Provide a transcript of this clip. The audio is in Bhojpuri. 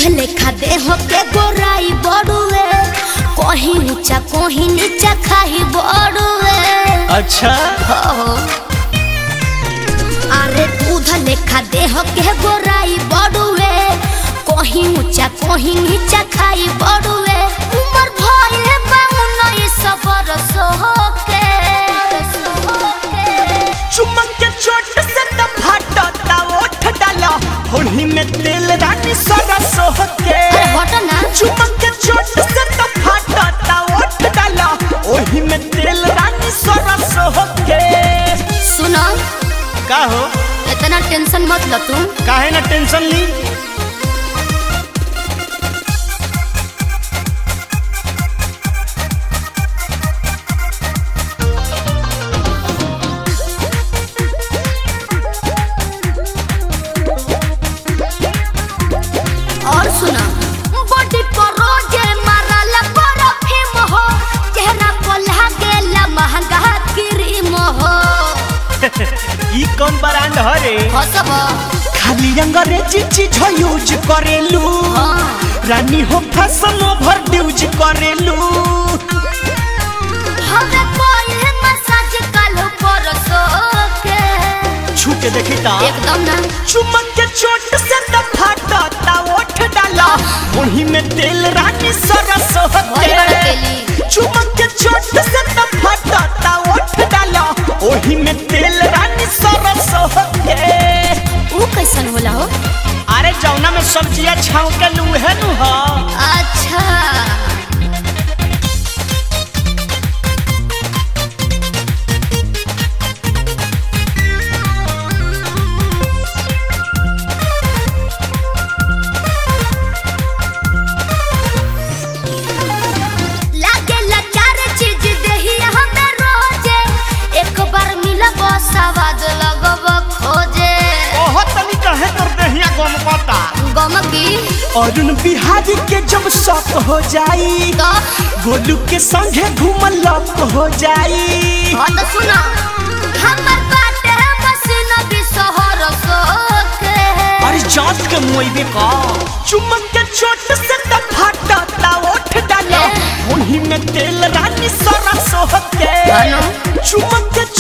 लेखा देह के गोराई बड़ुए कहीं ऊंचा कहीं नीचा खाई बड़ुए अच्छा हो अरे दूध लेखा देह के गोराई बड़ुए कहीं ऊंचा कहीं नीचा खाई बड़ुए उमर भइले बाउन सब बरस के चुमक के चोट से त फाटता ओठ डाला होली में तेल रानी सरस होके अरे हटो ना चुमक के चोट से त फाटता ओठ डाला ओही में तेल रानी सरस होके सुनो का हो इतना टेंशन मत लो तुम काहे ना टेंशन ली और सुना बॉडी पर रोजे मारल परफ्यूम हो चेहरा पर लागेला महंगा क्रीम हो ई कौन ब्रांड हरे हसब खाली अंग्रेजी चीज यूज करेलू हाँ। रानी हो फैशन ओवर ड्यूज करेलू हमें कोई मसाज कल परसो के छू के देखी ता एकदम ना चुमक के चोट से त फाटता ओठ डाला वही में तेल रानी सरस भरी होते बड़ा तेली चुमक के चोट से त फाटता ओठ डाला वही में तेल रानी सरस होते वो कैसन होला हो अरे जौना में सब्जियां छाव के लूहे नु हो अच्छा लागेला चार चीज देही हमें रोजे एक बार मिलब सवाद लगब खोजे ओह तनी कहे कर देहिया गम पता गमकी अरुण बिहारी के जब शौक हो जाई तो गोलू के संगे घूमल लक हो जाई हाँ तो सुना हमर बाटे मसीन भी शहर सोके अरे जात के मुइबे का चुमक के चोट से त फाटता ओठ डाला ए। वही में तेल रानी सरस होते हेलो। चुमक के